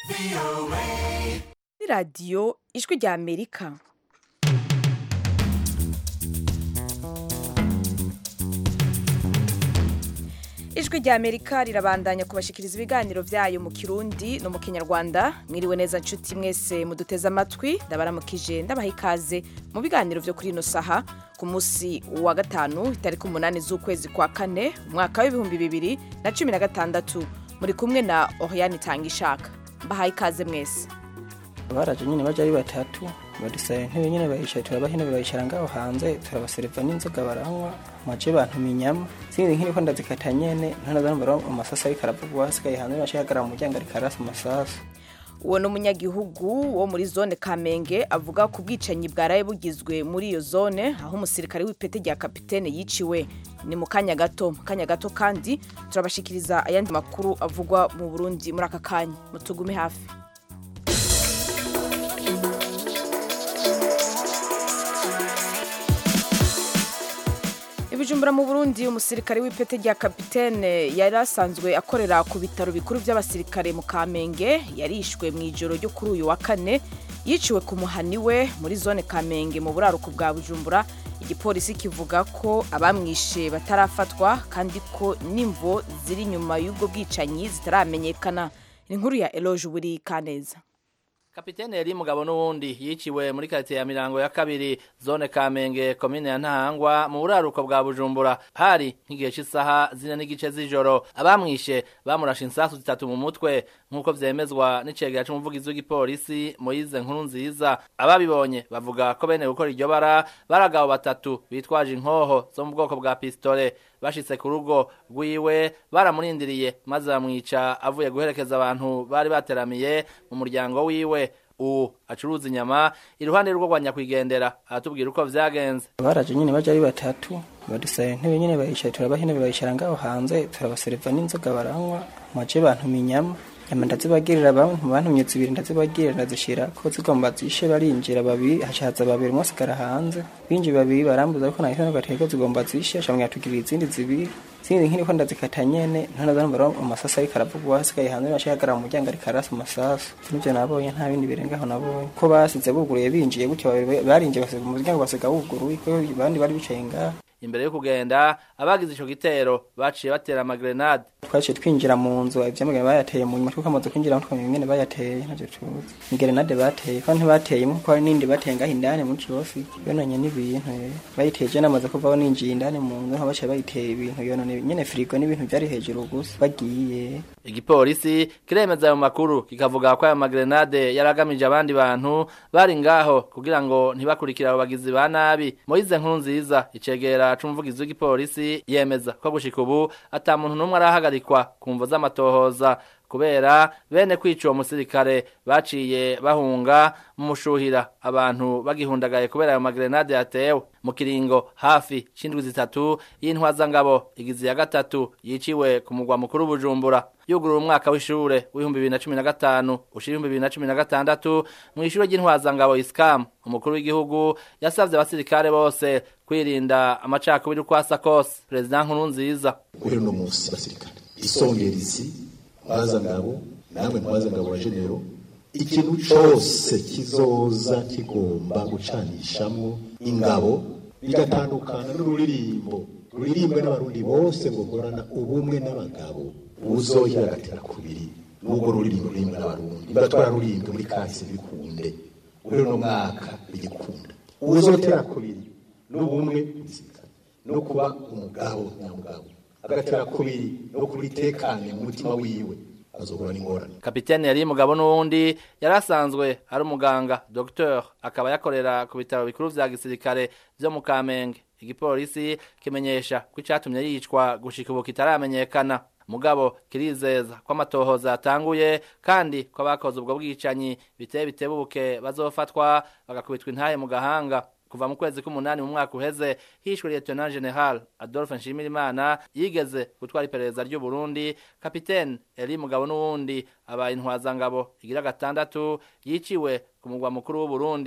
radiyo ijwi rya amerika ijwi rya amerika rirabandanya kubashikiriza ibiganiro byayo mu kirundi no mu kinyarwanda mwiriwe neza nshuti mwese muduteze amatwi ndabaramukije ndabaha ikaze mu biganiro byo kuri ino saha ku munsi wa gatanu itariki umunani z'ukwezi kwa kane umwaka w'ibihumbi bibiri na cumi na gatandatu muri kumwe na oriane itangishaka mbahaye ikaze mwese baraje nyine baje ari batatu badusaba intebe nyine bayicaye turabaha intebe bayicara ngaho hanze turabaseriva n'inzoga baranywa maje bantu inyama sinzi nk'iriko ndazikata nyene ntanaza numva amasasu ariko aravugwa hasigaye hanze baciye hagarara mu muryango ariko arasa amasasu uwo ni umunyagihugu wo muri zone kamenge avuga ku bwicanyi bwaraye bugizwe muri iyo zone aho umusirikare w'ipete rya kapitene yiciwe ni mu kanya gato mu kanya gato kandi turabashikiriza ayandi makuru avugwa mu burundi muri aka kanya mutugume hafi ibijumbura mu burundi umusirikare w'ipete rya kapitene yari asanzwe akorera ku bitaro bikuru by'abasirikare mu kamenge yarishwe mu ijoro ryo kuri uyu wa kane yiciwe ku muhani we muri zone kamenge mu buraruko bwa bujumbura igipolisi kivuga ko abamwishe batarafatwa kandi ko n'imvo ziri inyuma y'ubwo bwicanyi zitaramenyekana inkuru ya eloge buri kaneza Kapitene yari mugabo n'uwundi yiciwe muri quartier ya Mirango ya kabiri zone Kamenge komine ya Ntahangwa mu buraruko bwa Bujumbura hari nk'igihe cy'isaha zine n'igice z'ijoro abamwishe bamurashe insasu zitatu mu mutwe nk'uko vyemezwa n'icegera c'umuvugizi w'igipolisi Moise Nkuru nziza ababibonye bavuga ko bene gukora iryo bara baragabo batatu bitwaje inkoho zo mu bwoko bwa pistole bashitse ku rugo rwiwe baramurindiriye maze bamwica avuye guherekeza abantu bari bateramiye mu muryango wiwe ubu acuruza inyama iruhande rwo rwa nyakwigendera aratubwira uko vyagenze baraje nyine baje ari batatu badusaba intebe nyine bayicaye turabaha intebe bayicara ngaho hanze turabaseriva n'inzoga baranywa maje bantu inyama nyama ndazibagirira bamwe mu bantumye zibiri ndazibagirira ndazishira ko zigomba zishe barinjira babiri hashaza babiri umwe asigara hanze binjiye babiri barambuza ko nahise nagateye ko zigomba zishe shamwe yatugirira izindi zibiri sinzi nk'iriko ndazikata nyene ntanaza numva amasasu ariko aravugwa hasigaye hanze baciye hagarara mu muryango ariko arasa amasasu nivyo nabonye nta bindi birengaho nabonye ko basize buguruye binjiye gutyo babiri barinjiye basiga umuryango basiga wuguruye ko abandi bari bicaye ngaho imbere yo kugenda abagize ico gitero baciye batera amagrenade twaciye twinjira mu nzu ivyamagana bayateye mu nyuma twamaze kwinjira twamenya ingene bayateye navyo tuzi ni grenade bateye kandi ntibateye kuko hari n'indi bateye ngaho indani muri kibosi yononye n'ibintu bayiteye je namaze kuvaho ninjiye indani mu nzu aho baciye bayiteye ibintu yonone nyene firigo n'ibintu vyari hejuru gusa bagiye igipolisi kiremeza ayo makuru kikavuga ko ayo magrenade yaragamije abandi bantu bari ngaho kugira ngo ntibakurikire abo bagizi ba nabi Moise nkuru nziza icegera c'umuvugizi w'igipolisi yemeza ko gushika ubu ata muntu n'umwe arahagarikwa ku mvo z'amatohoza kubera bene kwica uwo musirikare baciye bahunga mu mushuhira abantu bagihundagaye kubera ayo magrenade yatewe mu kiringo hafi c'indwi zitatu y'intwazangabo igizi ya gatatu yiciwe ku mugwa mukuru bujumbura yugurura umwaka w'ishure w'ibihumbi bibiri na cumi na gatanu ushira ibihumbi bibiri na cumi na gatandatu mw'ishure ry'intwazangabo iscam umukuru w'igihugu yasavye abasirikare bose kwirinda amacakubiri uko asa kose perezida nkuru nziza guhera uno munsi basirikare isongerezi ntwazangabo namwe ntwazangabo wa genero ikintu cose kizoza kigomba gucanishamwo ingabo bigatandukana n'ururirimbo ruririmbwe n'abarundi bose ngo horana ubumwe n'abagabo uzohira agatera kubiri n'ubwo ruririmbo rurimbwe n'abarundi niba twararurimbwe muri kahise bikunde uri uno mwaka bigikunda uzotera kubiri n'ubumwe gisirikare no kuba umugabo nyamugabo agatera kubiri no kubitekanye mu mutima wiwe azohura n'ingorane kapitene yari mugabo n'uwundi yari asanzwe ari umuganga docteur akaba yakorera ku bitaro bikuru vya gisirikare vyo mu kamenge igipolisi kimenyesha ko icatumye yicwa gushika ubu kitaramenyekana mugabo kirizeza ko amatohoza yatanguye kandi ko abakoze ubwo bwicanyi biteye bitebuke bazofatwa bagakubitwa intaye mu gahanga kuva mu kwezi k'umunani mu mwaka uheze hishwe lieutenant general Adolphe Nshimirimana yigeze gutwara iperereza ry'u Burundi kapitene Eli Mugabo n'uwundi abaye intwazangabo igira gatandatu yiciwe ku mugwa mukuru w'u Burundi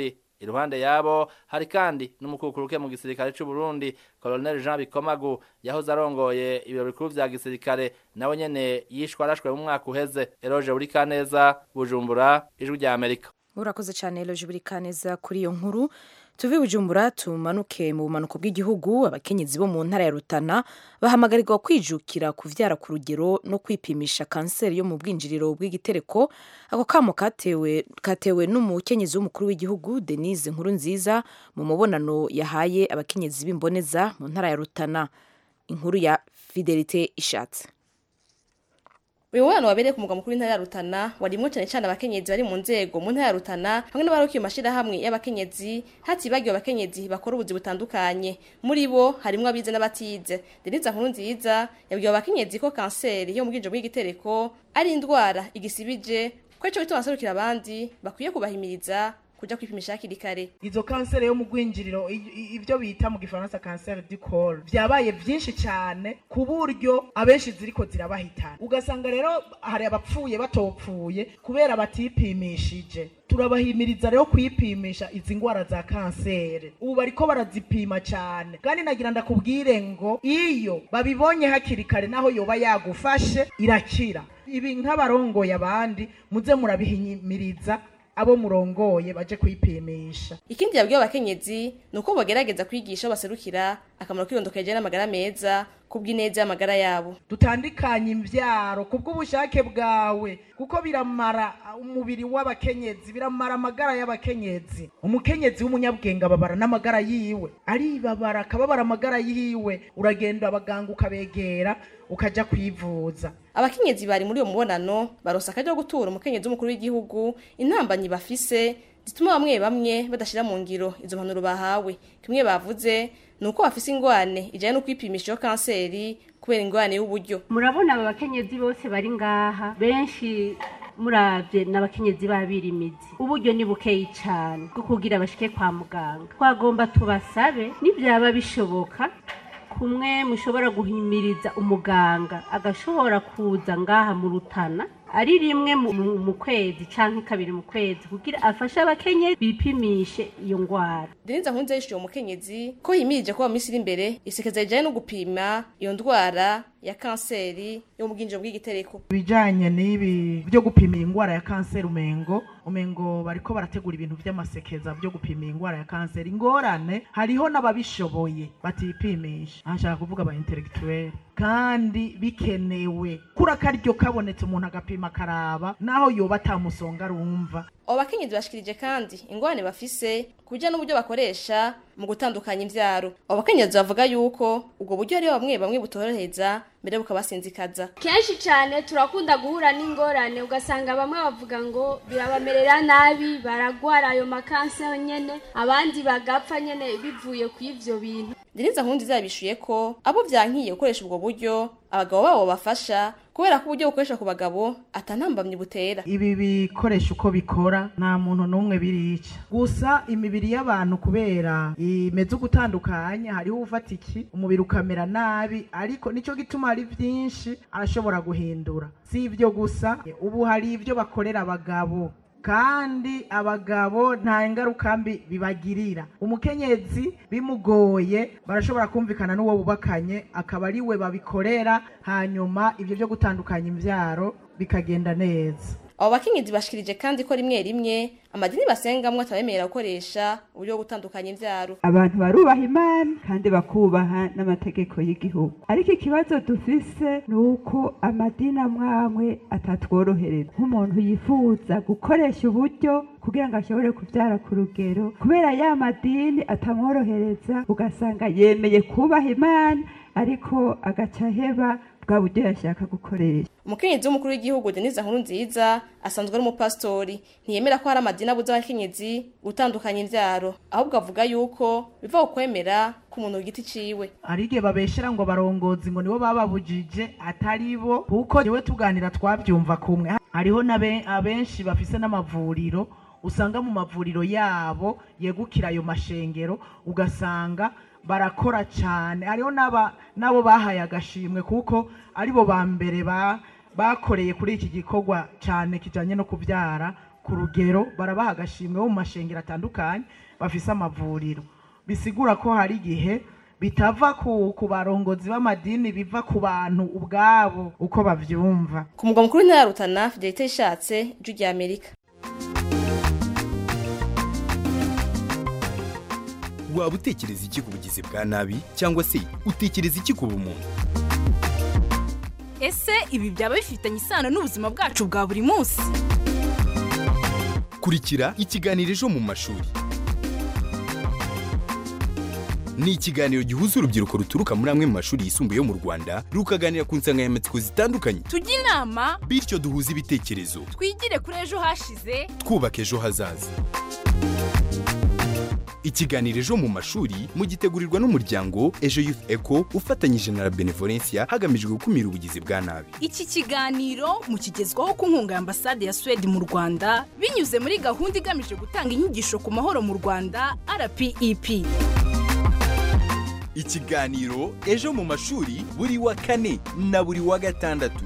iruhande yabo hari kandi n'umukukuruke mu gisirikare c'u Burundi Colonel Jean Bikomagu yahoze arongoye ibiro bikuru vya gisirikare nawe nyene yishwe arashwe mu mwaka uheze Eroge Burikaneza Bujumbura ijwi rya Amerika urakoze cyane Eloge Burikaneza kuri iyo nkuru tuve bujumbura tumanuke mu bumanuko bw'igihugu abakenyezi bo mu ntara ya Rutana bahamagarirwa kwijukira kuvyara ku rugero no kwipimisha kanseri yo mu bwinjiriro bw'igitereko ako kamo katewe katewe n'umukenyezi w'umukuru w'igihugu Denise Nkurunziza mu mubonano yahaye abakenyezi b'imboneza mu ntara ya Rutana inkuru ya Fidelite Ishatse uyu mubano wabereye ku mugwa mukuru w'intara ya Rutana warimwo cyane cyane abakenyezi bari mu nzego mu ntara ya Rutana hamwe n'abarukiye mu mashirahamwe y'abakenyezi hatibagiwe abakenyezi bakora ubuzi butandukanye muri bo harimwo abize n'abatize Denise Nkurunziza yabwiye abakenyezi ko kanseri yo mu bwinjiro bw'igitereko ari indwara igisibije ko ico gituma aserukira abandi bakwiye kubahimiriza kuja kwipimisha hakiri kare izo kanseri yo mu gwinjiriro i- i- ivyo bita mu gifaransa kanseri du col vyabaye vyinshi cyane ku buryo abenshi ziriko zirabahitana ugasanga rero hari abapfuye batopfuye kubera batipimishije turabahimiriza rero kwipimisha izi ngwara za kanseri ubu bariko barazipima cyane kandi nagira ndakubwire ngo iyo babibonye hakiri kare naho yoba yagufashe irakira ibi nk'abarongoye abandi muze murabihimiriza abo murongoye baje kwipimisha ikindi yabwiye abakenyezi ni uko bagerageza kwigisha aho baserukira akamaro k'irondokeje n'amagara meza kubw'ineza y'amagara yabo dutandikanye imvyaro kubw'ubushake bwawe kuko biramara umubiri w'abakenyezi biramara amagara y'abakenyezi umukenyezi w'umunyabwenge ababara n'amagara yiwe aribabara akababara amagara yiwe uragenda abaganga ukabegera ukaja kwivuza abakenyezi bari muri uwo mubonano baronse akaryo ko gutura umukenyezi w'umukuru w'igihugu intambanyi bafise zituma bamwe bamwe badashira mu ngiro izo mpanuro bahawe kimwe bavuze ni uko bafise ingwane ijanye no kwipimisha iyo kanseri kubera ingwane y'uburyo murabona aba bakenyezi bose bari ngaha benshi muravye n'abakenyezi babirimizi uburyo ni bukeyi cane bwo kugira bashike kwa muganga twagomba tubasabe nivyaba bishoboka kumwe mushobora guhimiriza umuganga agashobora kuza ngaha mu rutana ari rimwe mu, mu, mu kwezi canke kabiri mu kwezi kugira afashe abakenyezi bipimishe iyo ngwara denise nkunze yishuye umukenyezi ko yimirije ko mu minsi iri imbere isekeza rijanye no gupima iyo ndwara ya kanseri yo mu bwinjiro bw'igitereko ibijanye n'ibi byo gupima ingwara ya kanseri umengo umengo bariko barategura ibintu vy'amasekeza byo gupima ingwara ya kanseri ingorane hariho n'ababishoboye batipimisha ashaka kuvuga aba intellectuel kandi bikenewe kura karyo kabonetse umuntu agapima akaraba naho yoba atamusonga arumva abo bakenyezi bashikirije kandi ingorane bafise ku bijyanye n'uburyo bakoresha mu gutandukanya imvyaro abo bakenyezi bavuga yuko ubwo buryo hariho bamwe bamwe butorohereza mbere bukabasinzikaza kenshi cyane turakunda guhura n'ingorane ugasanga bamwe bavuga ngo birabamerera nabi baragwara ayo makanseri nyene abandi bagapfa nyene bivuye ku ivyo bintu denise nkundi zabishuye ko abo vyankiye gukoresha ubwo buryo abagabo babo bafasha kubera ko uburyo bukoresha ku bagabo atanambamye butera ibi bikoresha uko bikora nta muntu n'umwe birica gusa imibiri y'abantu kubera imeze ugutandukanya hariho ufata iki umubiri ukamera nabi ariko nicyo gituma hari byinshi arashobora guhindura si ibyo gusa ubu hari ibyo bakorera abagabo kandi abagabo nta ngaruka mbi bibagirira umukenyezi bimugoye barashobora kumvikana n'uwo bubakanye akaba ari we babikorera hanyuma ibyo byo gutandukanya imbyaro bikagenda neza abo bakenyezi bashikirije kandi ko rimwe rimwe amadini basengamwo atabemerera gukoresha uburyo bwo gutandukanya imvyaro abantu barubaha imana kandi bakubaha n'amategeko y'igihugu ariko ikibazo dufise ni uko amadini amwamwe atatworohereza nk'umuntu yifuza gukoresha uburyo kugira ngo ashobore kubyara ku rugero kubera ya madini atamworohereza ugasanga yemeye kubaha imana ariko agaca aheba bwa buryo yashaka gukoresha umukenyezi w'umukuru w'igihugu denise nkurunziza asanzwe ari umupasitori ntiyemera ko hari amadini abuza abakenyezi gutandukanya imvyaro ahubwo avuga yuko biva ku kwemera k'umuntu ku giti ciwe hari igihe babeshera ngo barongozi ngo nibo bababujije atari bo kuko niwe tuganira twabyumva kumwe hariho n'abe- abenshi bafise n'amavuriro usanga mu mavuriro yabo yegukira ayo mashengero ugasanga barakora cyane hariho n'aba- n'abo bahaye agashimwe kuko aribo ba mbere ba- bakoreye kuri iki gikorwa cyane kijyanye no kubyara ku rugero barabaha agashimwe bo mu mashengero atandukanye bafise amavuriro bisigura ko hari igihe bitava ku, ku barongozi b'amadini biva ku bantu ubwabo uko bavyumva ku mugwa mukuru w'intara ya rutana fidelite ishatse ijwi rya amerika waba utekereza iki ku bugizi bwa nabi cyangwa se utekereza iki ku bumuntu ese ibi byaba bifitanye isano n'ubuzima bwacu bwa buri munsi kurikira ikiganiro ejo mu mashuri ni ikiganiro gihuza urubyiruko ruturuka muri amwe mu mashuri yisumbuye yo mu rwanda rukaganira ku nsanganyamatsiko zitandukanye tujye inama bityo duhuze ibitekerezo twigire kuri ejo hashize twubaka ejo hazaza ikiganiro ejo mu mashuri mugitegurirwa n'umuryango ejo youth eco ufatanyije na la benevolencia hagamijwe gukumira ubugizi bwa nabi iki kiganiro mukigezwaho ku nkunga ya ambasade ya suwede mu rwanda binyuze muri gahunda igamije gutanga inyigisho ku mahoro mu rwanda rpep ikiganiro ejo mu mashuri buri wa kane na buri wa gatandatu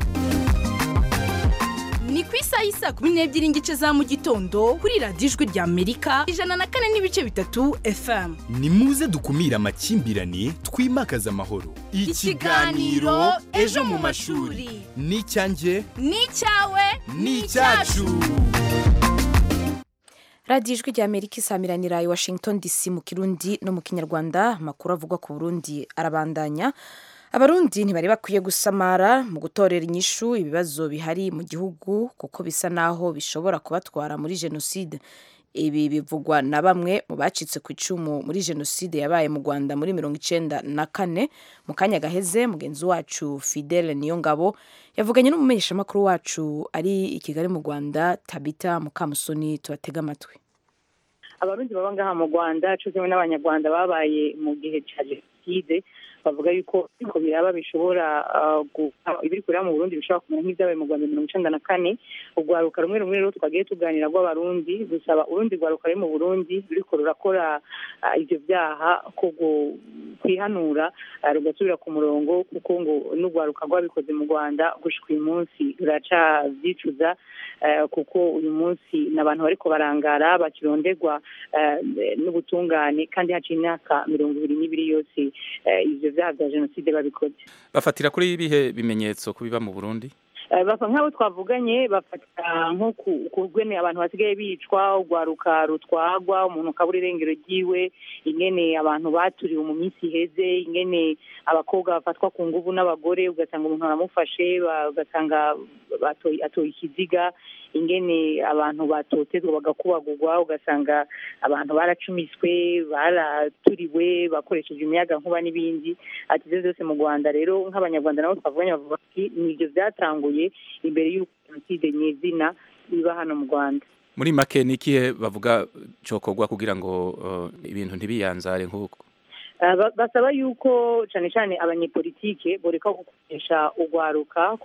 ni ku isaha y'isa kumi n'ebyiri n'igice za mu gitondo kuri radiyo ijwi rya amerika ijana na kane n'ibice bitatu fm ni muze dukumire amakimbirane twimakaze amahoro Ikiganiro Ejo mu mashuri. ni icyanjye ni icyawe ni icyacu radiyo ijwi rya amerika isamiranira i washington dc mu kirundi no mu kinyarwanda amakuru avugwa ku burundi arabandanya abarundi ntibari bakwiye gusamara mu gutorera inyishu ibibazo bihari mu gihugu kuko bisa naho bishobora kubatwara muri jenoside ibi bivugwa na bamwe mu bacitse ku icumu muri jenoside yabaye mu rwanda muri mirongo icenda na kane mu kanya gaheze mugenzi wacu fidele niyongabo yavuganye n'umumenyeshamakuru wacu ari i kigali mu rwanda tabita mukamusoni tubatega amatwi abarundi baba ngaha mu rwanda cyo kimwe n'abanyarwanda babaye mu gihe cya jenoside bavuga yuko ariko biraba bishobora ibiri kureba mu burundi bishobora kumera nk'ibyabaye mu rwanda mirongo icenda na kane urwaruka rumwe rumwe rero twagiye tuganira rw'abarundi gusaba urundi rwaruka ruri mu burundi ruriko rurakora ivyo vyaha ko kwihanura rugasubira ku murongo kuko ngo n'urwaruka rwabikoze mu rwanda gushika uyu munsi ruracavyicuza kuko uyu munsi ni abantu bariko barangara bakironderwa n'ubutungane kandi haciye imyaka mirongo ibiri n'ibiri yose ivyo vyaha vya jenoside babikoze bafatira kuri ibihe bimenyetso kubiba mu burundi basa nk'abo twavuganye bafata nko ku rwene abantu basigaye bicwa urwaruka rutwagwa umuntu ukabura irengero ryiwe ingene abantu baturiwe mu minsi iheze ingene abakobwa bafatwa ku nguvu n'abagore ugasanga umuntu aramufashe ugasanga atoye ikiziga ingene abantu batotezwa bagakubagurwa ugasanga abantu baracumiswe baraturiwe bakoresheje imiyaga nkuba n'ibindi ati ibyo byose mu rwanda rero nk'abanyarwanda nabo twavuganye bavuga ati ni ibyo byatanguye imbere y'uko jenoside nyezina iba hano mu rwanda muri make ni ikihe bavuga cokorwa kugira ngo ibintu ntibiyanzare nk'uko basaba yuko cyane cyane abanyepolitike boreka gukoresha urwaruka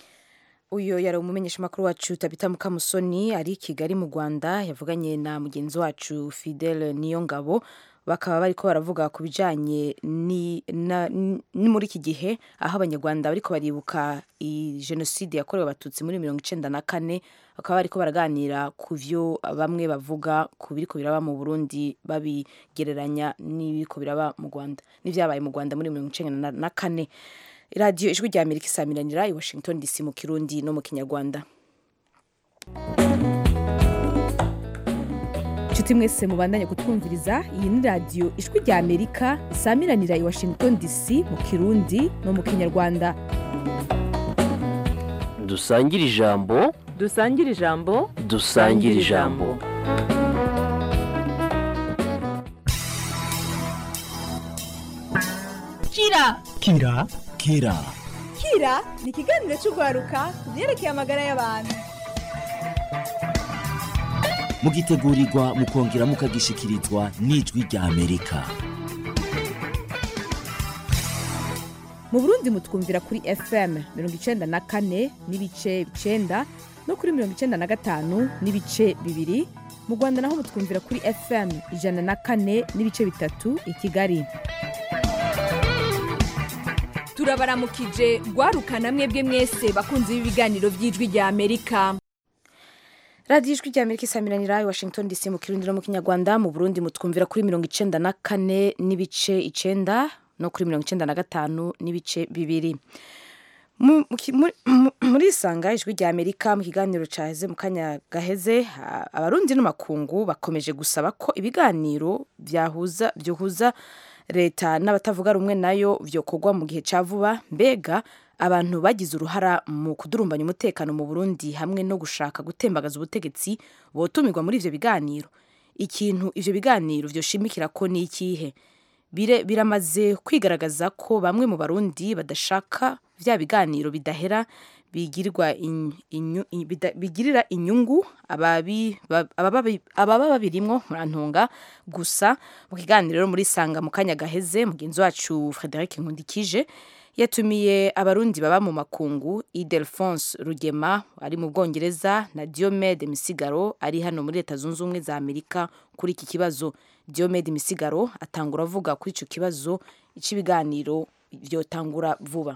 uyu yari umumenyeshamakuru wacu tabita mukamusoni ari i kigali mu rwanda yavuganye na mugenzi wacu fidele niyongabo bakaba bariko baravuga ku bijanye ni, ni muri iki gihe aho abanyarwanda bariko baribuka jenoside yakorewe abatutsi muri mirongo icenda na kane bakaba bariko baraganira ku vyo bamwe bavuga ku biriko biraba mu burundi babigereranya n'ibiriko biraba mu rwanda n'ivyabaye mu rwanda muri mirongo icenda na kane radiyo ijwi rya amerika isamiranira i washington dc mu kirundi no mu kinyarwanda inshuti mwese mubandanye kutwumviriza iyi ni radiyo ijwi rya amerika isamiranira i washington dc mu kirundi no mu kinyarwanda dusangire ijambo dusangire ijambo dusangire ijambo kira kira kira kira ni ikiganiro cy'urwaruka ku byerekeye amagara y'abantu mugitegurirwa mukongera mukagishikirizwa n'ijwi rya amerika mu burundi mutwumvira kuri fm mirongo icenda na kane n'ibice icenda no kuri mirongo icenda na gatanu n'ibice bibiri mu rwanda naho mutwumvira kuri fm ijana na kane n'ibice bitatu i kigali turabaramukije rwarukana mwebwe mwese bakunze b'ibiganiro by'ijwi rya amerika radiyo ijwi rya amerika isamiranira i washington dc mu kirundi no mu kinyarwanda mu burundi mutwumvira kuri mirongo icenda na kane n'ibice icenda no kuri mirongo icenda na gatanu n'ibice bibiri Mu- mu ki- muri- mu- muri isanga ijwi rya amerika mu kiganiro caheze mu kanya gaheze a- abarundi n'amakungu bakomeje gusaba ko ibiganiro byahuza byohuza leta n'abatavuga rumwe nayo vyokorwa mu gihe ca vuba mbega abantu bagize uruhara mu kudurumbanya umutekano mu burundi hamwe no gushaka gutembagaza ubutegetsi botumirwa muri ivyo biganiro ikintu ivyo biganiro vyoshimikira ko ni ikihe Bire- biramaze kwigaragaza ko bamwe mu barundi badashaka vya biganiro bidahera bigirirwa in- inyu- i- bida- bigirira inyungu ababi- ba- abababi- ababa babirimwo murantunga gusa mu kiganiro rero muri sanga mu kanya gaheze mugenzi wacu frederic nkundikije yatumiye abarundi baba mu makungu idelphonse rugema ari mu bwongereza na diomede misigaro ari hano muri leta zunze ubumwe za amerika kuri iki kibazo diomede misigaro atangura avuga kuri icyo kibazo icy'ibiganiro byotangura vuba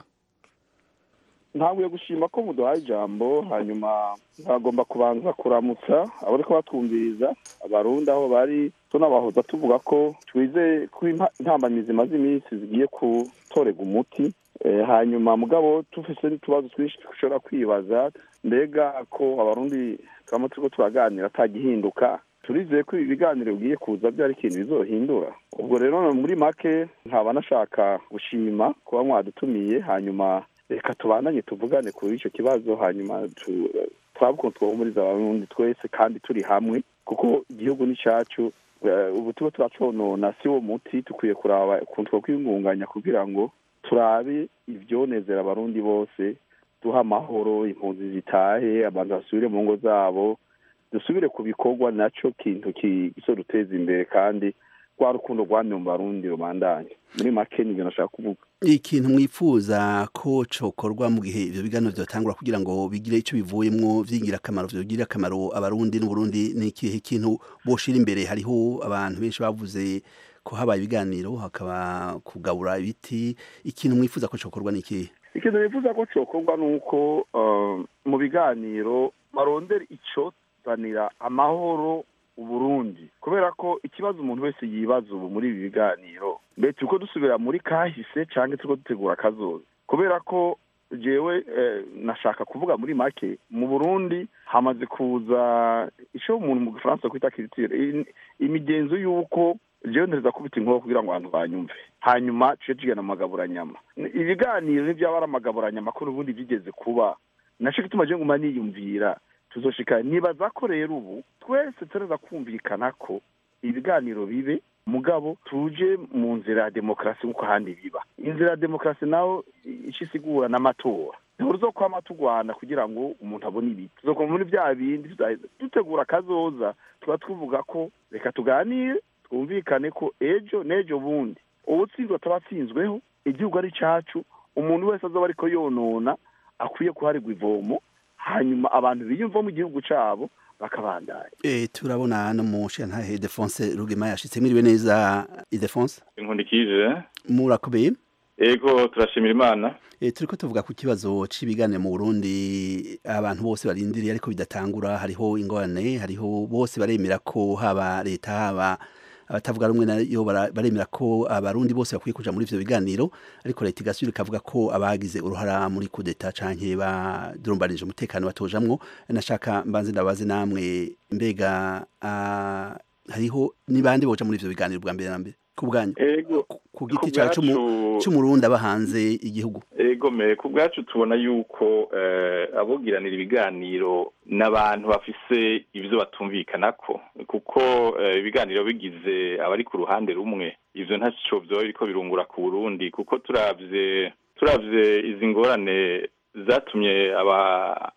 ntabwo gushima ko muduhaye ijambo hanyuma bagomba kubanza kuramutsa abo ariko batwumviriza abarundi aho bari tunabahoza tuvuga ko twizeye ko impa- intambamizi zimaze iminsi zigiye gutorega umuti Eh, hanyuma mugabo tufise n'utubazo twinshi dushobora kwibaza mbega ko abarundi twama turiko turaganira atagihinduka turizeye ko ibi biganiro bigiye kuza byari ikintu bizohindura ubwo rero muri make nkaba nashaka gushima kuba mwadutumiye hanyuma reka tubandanye tuvugane kuri icyo kibazo hanyuma tu- turabe ukuntu twahumuriza abarundi twese kandi turi hamwe kuko igihugu ni cyacu Eh, ubu tuba turaconona si wo muti dukwiye kuraba ukuntu twakwiyungunganya kugira ngo turabe ivyonezera abarundi bose duha amahoro impunzi zitahe abantu basubire mu ngo zabo dusubire ku bikorwa naco kintu kizoduteza imbere kandi rwa rukundo rwamye mu barundi rubandanye muri make nivyo nashaka kuvuga ikintu mwifuza ko cokorwa mu gihe ivyo biganiro vyotangura kugira ngo bigire ico bivuyemwo vyingira akamaro vyogirira akamaro abarundi n'uburundi ni ikihe kintu boshira imbere hariho abantu benshi bavuze ko habaye ibiganiro hakaba kugabura ibiti ikintu mwifuza ko cokorwa ni ikihe ikintu bifuza ko cokorwa ni uko eh, mu biganiro barondera icozanira amahoro uburundi kubera ko ikibazo umuntu wese yibaza ubu muri ibi biganiro mbe turiko dusubira muri kahise canke turiko dutegura akazoza kubera ko jewe eh, nashaka kuvuga muri make mu burundi hamaze kuza ico umuntu mu gifaransa kwita culture i- imigenzo y'uko jewe ntereza kubita inkoro kugira ngo abantu banyumve hanyuma tuce tugenda mu magaburanyama ibiganiro n'ivyaba ari amagaburanyama ko n'ubundi vyigeze kuba naco gituma je nguma niyumvira tuzoshika nibaza ko rero ubu twese tureza kumvikana ko ibiganiro bibe mugabo tuje mu nzira ya demokarasi nk'uko ahandi biba inzira ya demokarasi naho ico isigura n'amatora ntiruzokwama tugwana kugira ngo umuntu abone ibiti tuzokoma muri vya bindi tuzaheza dutegura akazoza tuba tuvuga ko reka tuganire twumvikane ko ejo n'ejo bundi uwutsinzwe ataba atsinzweho igihugu ari cacu umuntu wese azoba ariko yonona akwiye kuharirwa ivomo hanyuma abantu biyumva mu gihugu cabo bakabandanya e, turabona no mu shantahe Defonse Rugema yashitse mwiriwe neza Idefonse inkundikije murakomeye ego turashimira imana E, turiko tuvuga ku kibazo c'ibiganiro mu Burundi abantu bose barindiriye ariko bidatangura hariho ingorane hariho bose baremera ko haba leta haba abatavuga rumwe nayo bara- baremera ko abarundi bose bakwiye kuja muri ivyo biganiro ariko leta igasubira ikavuga ko abagize uruhara muri kudeta canke badurumbanije umutekano batojamwo nashaka mbanze ndabaze namwe mbega ah, hariho nibande boja muri ivyo biganiro bwa mbere na mbere ku bwanyu ego ku giti ku cawe c'umu- bwacu- c'umurundi aba hanze igihugu ego me ku bwacu tubona yuko eh, abogiranira ibiganiro n'abantu bafise ivyo batumvikanako kuko eh, ibiganiro bigize abari ku ruhande rumwe ivyo ntaco vyoba biriko birungura ku burundi kuko turavye turavye izi ngorane zatumye aba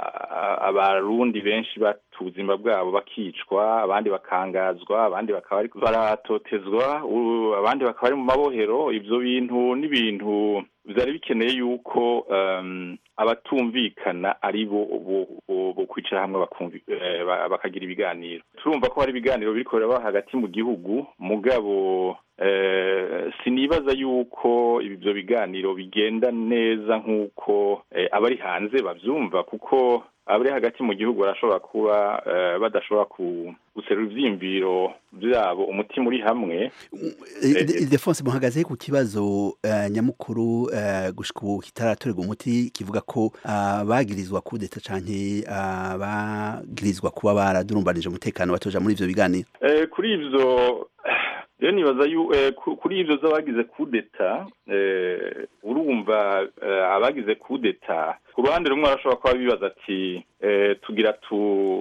a- abarundi benshi bata ubuzima bwabo bakicwa abandi bakangazwa abandi bakaba ariko baratotezwa u- abandi bakaba ari mu mabohero ivyo bintu n'ibintu vyari bikeneye yuko um, abatumvikana ari bo bo- bo- bo kwicara hamwe bakumvi- eh, ba- bakagira ibiganiro turumva ko hari ibiganiro biriko biraba hagati mu gihugu mugabo eh, sinibaza yuko ivyo biganiro bigenda neza nk'uko eh, abari hanze bavyumva kuko abari hagati mu gihugu barashobora kuba eh, badashobora ku- guserura ivyiyumviro vyabo umutima uri hamwe Ildefonse muhagaze ku kibazo eh, nyamukuru eh, gushika ubu kitaratorerwa umuti kivuga ko abagirizwa kudeta canke abagirizwa kuba baradurumbanije umutekano batoja muri ivyo biganiro Eh, kuri ivyo rero nibaza yu eh, ku- kuri ivyo z'abagize kudeta eh, urumva eh, abagize kudeta ku ruhande rumwe arashobora kuba bibaza ati eh, tugira tu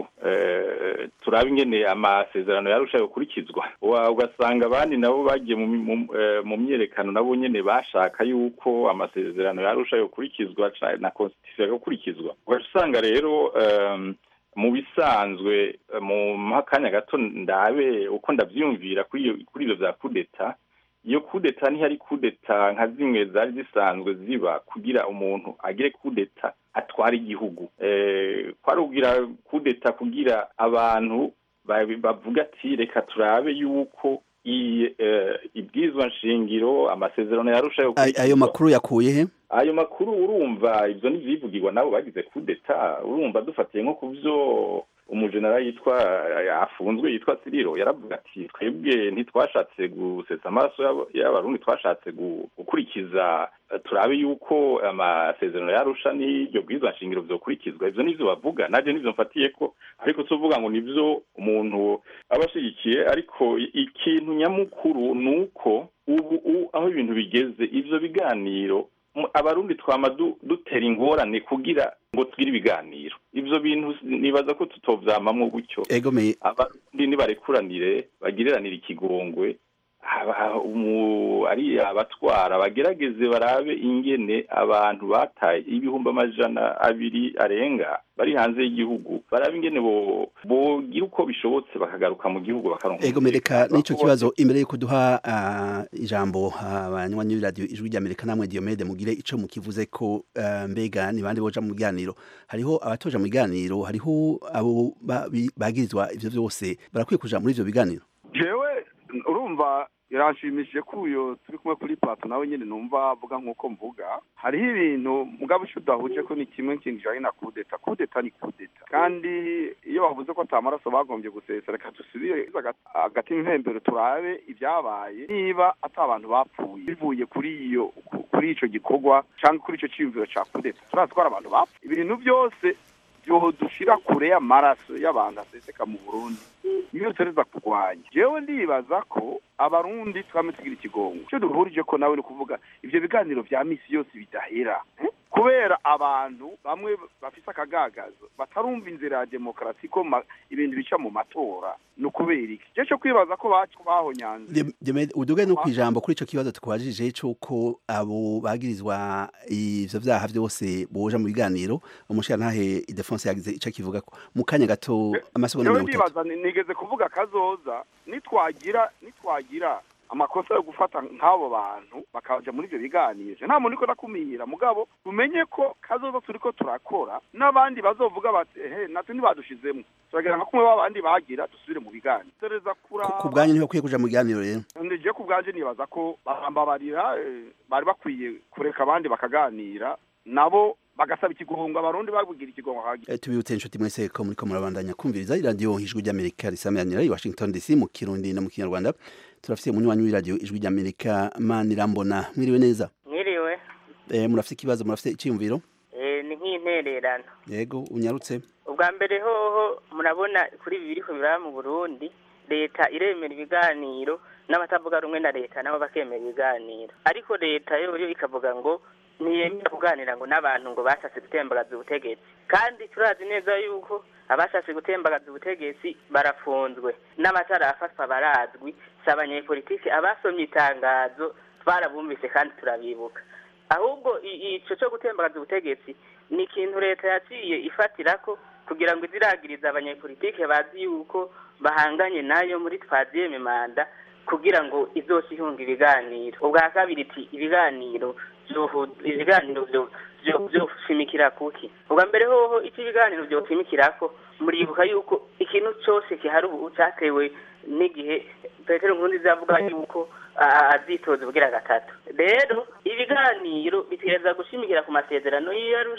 eh, turabe ingene amasezerano yarusha yokurikizwa Wa- ugasanga abandi nabo bagiye mu, mi- mu, eh, mu myerekano nabo nyene bashaka yuko amasezerano yarusha yokurikizwa ca- na constitution yokurikizwa ugaca usanga rero um, mu bisanzwe eh, mu makanya gato ndabe uko ndavyumvira kuri iyo- kuri ivyo vya kudeta iyo kudeta ntihari kudeta nka zimwe zari zisanzwe ziba kugira umuntu agire kudeta atwara igihugu eh, kwari kugira kudeta kugira abantu ba- bavuga ati reka turabe yuko iyi eh, ibwirizwa nshingiro amasezerano yarushaho Ay- ayo makuru yakuye he ayo makuru urumva ivyo n'ivyivugirwa nabo bagize kudeta urumva dufatiye nko ku vyo umujenerali yitwa afunzwe yitwa siriro yaravuga ati twebwe ntitwashatse gusetsa amaraso y'aba- y'abarundi twashatse gu- gukurikiza eh, turabe yuko amasezerano yarusha n'iryo bwirizwa nshingiro vyokurikizwa ivyo nivyo bavuga naje nivyo mfatiye ko ariko tuvuga ngo nivyo umuntu aba ashigikiye ariko i- ikintu nyamukuru ni uko ubu u- aho ibintu bigeze ivyo biganiro mu- abarundi twama du- dutera ingorane kugira ngo tugire ibiganiro ivyo bintu s- nibaza ko tutovyamamwo gutyo egomeye abarundi nibarekuranire bagireranire ikigongwe aba- umu- ari abatwara bagerageze barabe ingene abantu bataye ibihumbi amajana abiri arenga bari hanze y'igihugu barabe ingene bo bogira uko bishobotse bakagaruka mu gihugu bakaronka ego mereka n'ico kibazo imbere yuko duha ah, ijambo abanywanyi b'iradiyo ijwi ry'amerika namwe diomede mugire ico mukivuze ko ah, mbega ni bande boja mu biganiro hariho abatoja mu biganiro hariho abo ba- bi- bagirizwa ivyo vyose barakwiye kuja muri ivyo biganiro jewe urumva biranshimishije ko uyo turi kumwe kuri plato nawe nyine numva avuga nk'uko mvuga hariho ibintu mugabo icyo udahuje ko ni kimwe kintu kijanye na kudeta kudeta ni kudeta kandi iyo bavuze ko ata maraso bagombye gusesa reka dusubire hagati impembero turabe ibyabaye niba ata abantu bapfuye bivuye kuri iyo kuri ico gikorwa cyangwa kuri ico ciyumviro ca kudeta turazi ko hari abantu bapfuye ibintu byose byoho dushira kure y'amaraso y'abantu aseseka mu burundi niyo dutereza kurwanya jewe ndibaza ko abarundi twame tugira ikigongo icyo duhurije ko nawe ni ukuvuga ivyo biganiro vya misi yose bidahera eh? kubera abantu bamwe bafise akagagazo batarumva inzira ya demokarasi ko ma- ibintu bica mu matora ni ukubera iki je co kwibaza ko baco bahonyanze Dem- Diomede, uduge no kwijambo kuri ico kibazo tukubajije c'uko abo bagirizwa ivyo vyaha vyose boja mu biganiro umushirantahe Idefonse yagize ico kivuga ko mu kanya gato amasegonda jewe mirongo itatu ndibaza ni- nigeze kuvuga kazoza nitwagira nitwagira amakosa yo gufata nk'abo bantu bakaja muri ivyo biganiro nta muntu uriko ndakumira mugabo tumenye ko kazoza turiko turakora n'abandi bazovuga bati ehe natwe ntibadushizemwo turagira nka kumwe babandi bagira dusubire mu biganiro tereza kuraba ku bwanyu ntibakwiye kuja mu biganiro rero ndije ku bwanje nibaza ko barambabarira eh, bari bakwiye kureka abandi bakaganira nabo bagasaba ikigongo abarundi babugira ikigongo hagi Eh, tubibutse inshuti mwese ko muriko murabandanya kumviriza iradiyo ijwi ry'amerika risameranira i washington dc mu kirundi no mu kinyarwanda turafise umunywanyi w'iradiyo ijwi ry'amerika manirambona mwiriwe neza mwiriwe eh, murafise ikibazo murafise iciyumviro eh, ni nk'intererano yego unyarutse ubwa mbere hoho murabona kuri ibi biriko biraba mu burundi leta iremera ibiganiro n'abatavuga rumwe na leta nabo bakemera ibiganiro ariko leta yo yo ikavuga ngo ntiyemera kuganira ngo n'abantu ngo bashatse gutembagaza ubutegetsi kandi turazi neza yuko abashatse gutembagaza ubutegetsi barafunzwe n'amatara afatwa barazwi si abanyepolitiki abasomye itangazo twarabumvise kandi turabibuka ahubwo i- ico cyo gutembagaza ubutegetsi ni ikintu leta yaciye ifatirako kugira ngo iziragirize abanyepolitike bazi yuko bahanganye nayo muri twaziyeme manda kugira ngo izoca ihunga ibiganiro ubwa kabiri iti ibiganiro vyohu- ibiganiro vyo- vyo- vyoshimikira kuki ubwa mbere hoho ico ibiganiro vyoshimikirako muribuka yuko ikintu cose kihari ubu catewe n'igihe petero nkurunziza avuga yuko a- azitoza ubugira gatatu rero ibiganiro bitegereza gushimikira ku masezerano y'iyarusha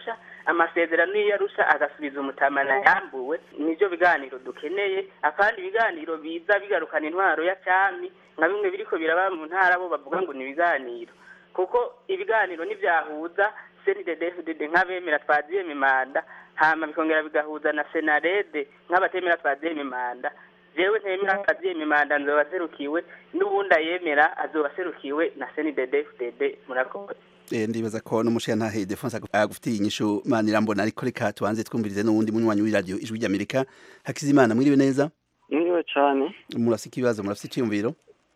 amasezerano iyo yarusha agasubiza umutamana yambuwe nivyo biganiro dukeneye akandi ibiganiro biza bigarukana intwaro ya cami nka bimwe biriko biraba mu ntara bo bavuga ngo ni ibiganiro kuko ibiganiro nivyahuza CNDD-FDD nk'abemera twaziyeme manda hama bikongera bigahuza na senarede nk'abatemera twaziyeme manda jewe ntemera twaziyeme manda nzoba serukiwe n'ubundi ayemera azoba serukiwe na CNDD-FDD murakoze Eh, ndibaza ko n'umushiyantahe Defonse agufitiye inyishu manirambona ariko reka tubanze twumvirize n'uwundi munywanyi w'iradiyo ijwi ry'Amerika Hakizimana mwiriwe neza mwiriwe cyane murafite ikibazo murafite icyumviro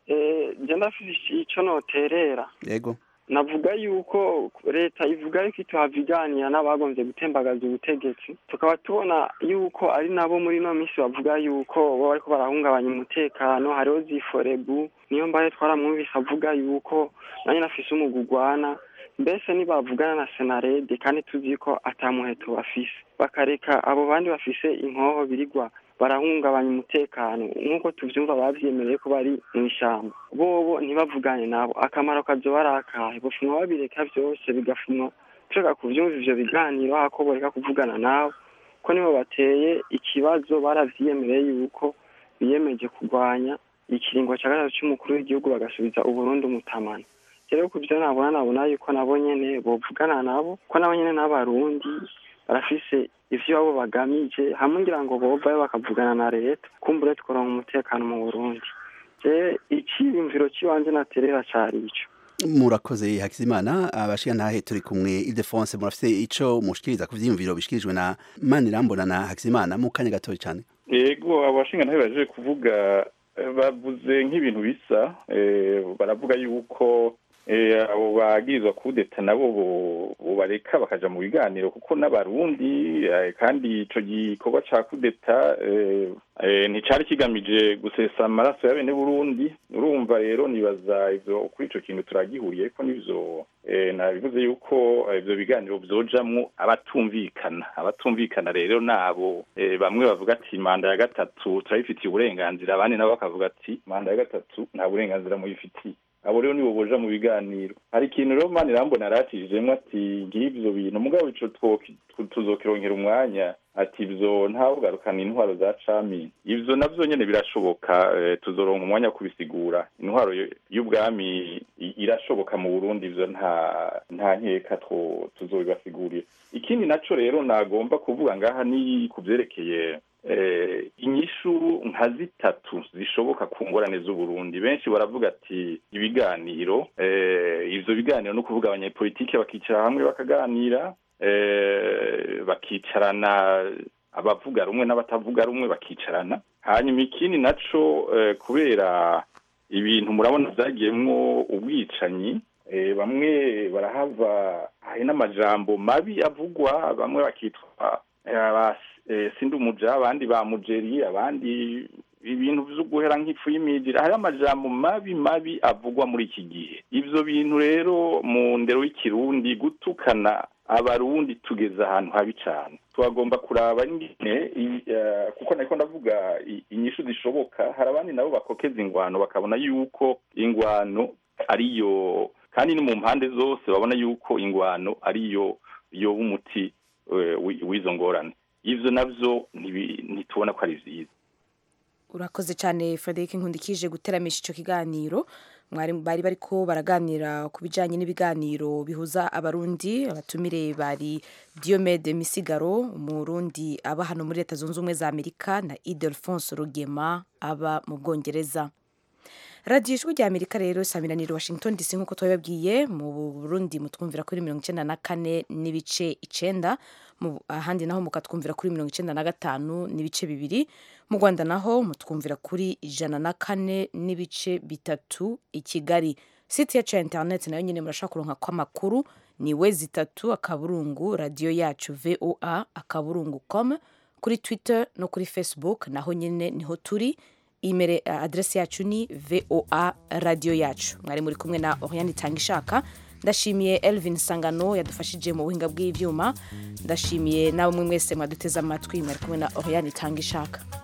eh je ndafite ico noterera yego navuga yuko leta ivuga yuko ituhaviganira n'abagombye gutembagaza ubutegetsi tukaba tubona yuko ari nabo muri ino minsi bavuga yuko bo bariko barahungabanya umutekano hariho ziforebu niyo mbaye twaramwumvise avuga yuko nanjye nafise umugugwana mbese ntibavugana na senarede kandi tuzi ko atamuheto bafise bakareka abo bandi bafise inkoho birigwa barahungabanya umutekano nk'uko tuvyumva bavyemereye ko bari mu ishyamba bobo ntibavugane nabo akamaro kazoba ari akahe bufumwa babireka vyose bigafumwa tureka kuvyumva ivyo biganiro hako boreka kuvugana nabo ko nibo bateye ikibazo baravyiyemereye yuko biyemeje kurwanya ikiringo ca gatatu c'umukuru w'igihugu bagasubiza uburundi umutamana rero ku byo nabona nabona yuko nabo nyene bovugana nabo ko nabo nyene n'abarundi barafise ivyo abo bagamije hamwe ngira ngo bovayo bakavugana na leta kumbure tukoronka umutekano mu burundi je iciyumviro ciwanje naterera cari ico murakoze Hakizimana abashiyantahe turi kumwe Ildefonse murafite ico mushikiriza ku vyiyumviro bishikirijwe na Manirambona na Hakizimana mu kanya gatoya cyane yego abashinga ntabe baje kuvuga eh, bavuze nk'ibintu bisa eh, baravuga yuko eh, abo bagirizwa kudeta nabo bo- bobareka bakaja mu biganiro kuko n'abarundi eh, kandi ico gikorwa ca kudeta eh, eh, nticari kigamije gusesa amaraso ya bene burundi urumva rero nibaza ivyo kuri ico kintu turagihuriyeko n'ivyo eh, nabivuze yuko eh, ivyo biganiro vyojamwo abatumvikana abatumvikana rero nabo eh, bamwe bavuga ati manda ya gatatu turayifitiye uburenganzira abandi nabo bakavuga ati manda ya gatatu nta burenganzira muyifitiye abo rero nibo boja mu biganiro hari ikintu rero mani rambona aratijemwo ati ngivyo bintu mugabo ico twoki- tu- tuzokironkera umwanya ati ivyo ntawugarukana intwaro za cami ivyo navyo nyene birashoboka eh, tuzoronka umwanya wo kubisigura intwaro y- y'ubwami i- irashoboka mu burundi ivyo nta nta nkeka two tuzobibasigurira ikindi naco rero nagomba kuvuga ngaha ni ku vyerekeye eh, inyishu nka zitatu zishoboka ku ngorane z'uburundi benshi baravuga ati ibiganiro eh, ivyo biganiro no kuvuga abanyapolitike bakicara hamwe bakaganira eh, bakicarana abavuga rumwe n'abatavuga rumwe bakicarana hanyuma ikindi naco eh, kubera ibintu murabona vyagiyemwo ubwicanyi eh, bamwe barahava hari n'amajambo mabi avugwa bamwe bakitwa eh, aba- eh, sindumuja abandi ba mujeri abandi ibintu vyo guhera nk'ifu y'imijira hari amajambo mabi mabi avugwa muri iki gihe ivyo bintu rero mu ndero y'ikirundi gutukana abarundi tugeze ahantu habi cane twagomba kuraba ingene i- eh, kuko nariko ndavuga i- inyishu zishoboka hari abandi nabo bakokeza ingwano bakabona yuko ingwano ariyo kandi ni mu mpande zose babona yuko ingwano ariyo yoba umuti eh, wi- w'izo ngorane ivyo navyo ntibi- ntitubona ko ari vyiza urakoze cyane frederic nkundikije guteramisha icyo kiganiro mwari bari bariko baraganira ku bijyanye n'ibiganiro bihuza abarundi abatumire bari diomede misigaro umurundi aba hano muri leta zunze ubumwe za amerika na idelphonse rugema aba mu bwongereza radiyo ijwi rya amerika rero saminaniro washington dc nk'uko twabibabwiye mu burundi mutwumvira kuri mirongo icyenda na kane n'ibice icenda mu ahandi naho mukatwumvira kuri mirongo icyenda na gatanu n'ibice bibiri mu rwanda naho mutwumvira kuri ijana na kane n'ibice bitatu i kigali site yacu ya interineti nayo nyine murashobora kuronka kw'amakuru ni we zitatu akaburungu radiyo yacu voa akaburungu com kuri twitter no kuri facebook naho nyine niho turi imere aderesi yacu ni voa radiyo yacu mwari muri kumwe na oriane itanga ishaka ndashimiye elvin sangano yadufashije mu buhinga bw'ibyuma ndashimiye nawe mwese mwaduteze amatwi mwari kumwe na oriane itanga ishaka